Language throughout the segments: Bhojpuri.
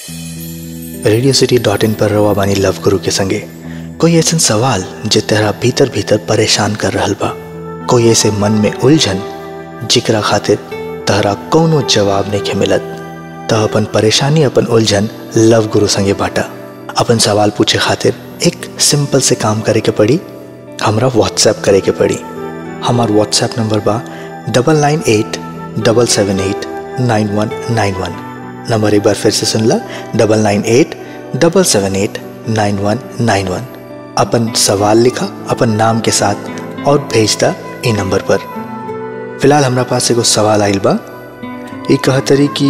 रेडियो सिटी डॉट इन पर रवा बानी लव गुरु के संगे कोई ऐसा सवाल जे तेरा भीतर भीतर परेशान कर रहल बा कोई ऐसे मन में उलझन जिकरा खातिर तहरा कौनो जवाब नहीं के मिलत त अपन परेशानी अपन उलझन लव गुरु संगे बाटा अपन सवाल पूछे खातिर एक सिंपल से काम करे के पड़ी हमरा व्हाट्सएप करे के पड़ी हमार व्हाट्सएप नंबर बा double nine eight double seven eight nine one nine one number एक बार फिर से सुन ला double nine eight double seven eight nine one nine one अपन सवाल लिखा अपन नाम के साथ और भेज दा ई नंबर पर फिलहाल हमरा पास एगो सवाल आइल बा ये कहतरी कि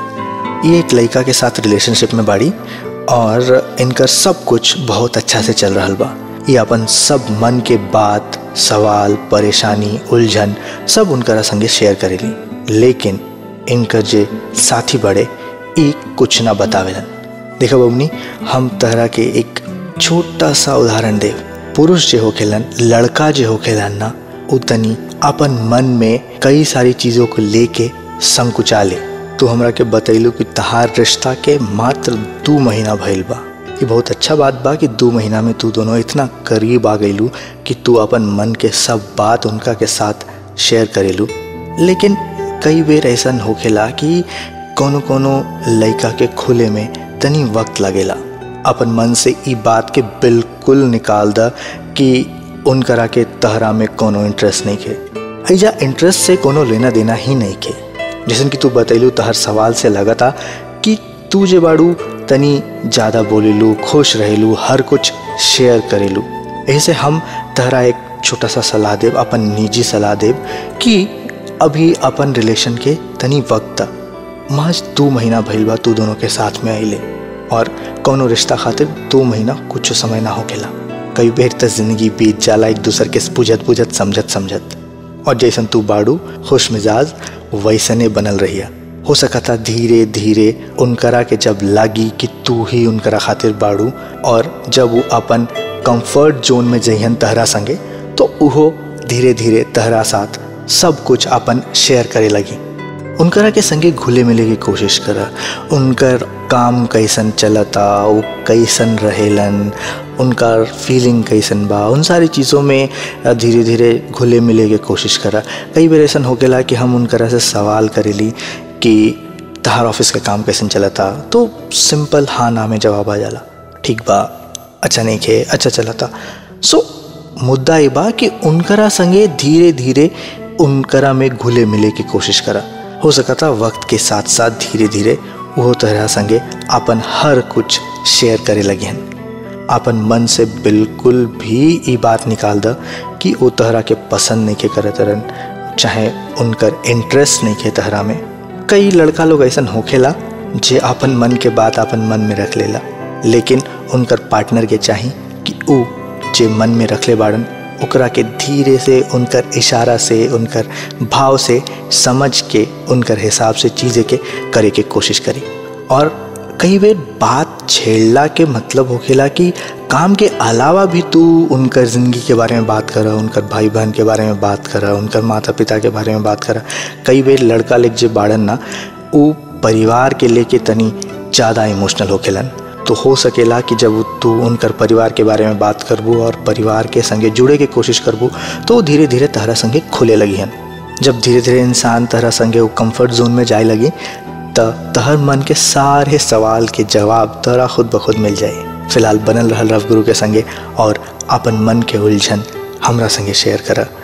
ये एक लड़का के साथ रिलेशनशिप में बाड़ी और इनकर सब कुछ बहुत अच्छा से चल रहा बा ये अपन सब मन के बात सवाल परेशानी उलझन सब उनकरा संगे शेयर करेली लेकिन इनकर जे साथी बड़े ई कुछ ना बतावेलन देखा बबनी हम तहरा के एक छोटा सा उदाहरण देव पुरुष जे होखेलन लड़का जे होखेलन ना उ तनी अपन मन में कई सारी चीजों को लेके संकुचा ले तू हमरा के बतैलू कि तहार रिश्ता के मात्र दू महीना भइल बा ये बहुत अच्छा बात बा कि दू महीना में तू दोनों इतना करीब आ गईलू कि तू अपन मन के सब बात उनका के साथ शेयर करेलू लेकिन कई बेर ऐसा होखेला कि कोनो कोनो लड़का के खुले में तनी वक्त लगेला अपन मन से ई बात के बिल्कुल निकाल द कि उनकरा के तहरा में कोनो इंटरेस्ट नहीं के ऐजा इंटरेस्ट से कोनो लेना देना ही नहीं के जैसे कि तू बतैलू तहर सवाल से लगता कि तू जे बाड़ू तनी ज़्यादा बोलेलू खुश रहेलू हर कुछ शेयर करेलू ऐसे हम तहरा एक छोटा सा सलाह देव अपन निजी सलाह देव कि अभी अपन रिलेशन के तनी वक्त महज दो महीना भइल बा तू दोनों के साथ में आइले और कौनो रिश्ता खातिर दो महीना कुछ समय ना होकेला कई बेर त जिंदगी बीत जाला एक दूसर के बुझत बुझत समझत समझत और जैसन तू बाड़ू खुश मिजाज वैसने बनल रहिया हो सकता धीरे धीरे उनकरा के जब लागी कि तू ही उनकरा खातिर बाड़ू और जब वो अपन कंफर्ट जोन में जइहन तहरा संगे तो उहो धीरे धीरे तहरा साथ सब कुछ अपन शेयर करे लगी उनकरा के संगे घुले मिले की कोशिश करा उनकर काम कैसन चलता वो कैसन रहेलन उनका फीलिंग कैसन बा उन सारी चीज़ों में धीरे धीरे घुले मिले के कोशिश करा कई बार ऐसा होकेला कि हम उनकरा से सवाल करेली कि तहार ऑफिस का काम कैसन चलता तो सिंपल हाँ ना में जवाब आ जाला ठीक बा अच्छा नहीं खे अच्छा चलता सो मुद्दा ये बा कि उनकरा संगे धीरे धीरे उनकरा में घुले मिले की कोशिश करा हो सकता वक्त के साथ साथ धीरे धीरे वो तरह संगे अपन हर कुछ शेयर करे लगे हैं अपन मन से बिल्कुल भी ये बात निकाल द कि वो तहरा के पसंद नहीं के करे तरन चाहे उनकर इंटरेस्ट नहीं के तहरा में कई लड़का लोग ऐसा होखेला जे अपन मन के बात अपन मन में रख लेला लेकिन उनकर पार्टनर के चाही कि ऊ जे मन में रखले बाड़न ओकरा के धीरे से उनकर इशारा से उनकर भाव से समझ के उनकर हिसाब से चीज़ें के करे के कोशिश करी और कई बार बात छेड़ला के मतलब होखेला कि काम के अलावा भी तू उनकर ज़िंदगी के बारे में बात करा उनकर भाई बहन के बारे में बात करा उनकर माता पिता के बारे में बात करा कई बार लड़का लेक जे बाड़न ना वो परिवार के लेके तनी ज़्यादा इमोशनल होखेलन तो हो सकेला कि जब तू उनकर परिवार के बारे में बात करबू और परिवार के संगे जुड़े के कोशिश करबू तो धीरे धीरे तहरा संगे खुले लगी हन जब धीरे धीरे इंसान तहरा संगे वो कंफर्ट जोन में जाए लगी त तहर मन के सारे सवाल के जवाब तहरा खुद ब खुद मिल जाए फिलहाल बनल रहल रव गुरु के संगे और अपन मन के उलझन हमरा संगे शेयर करा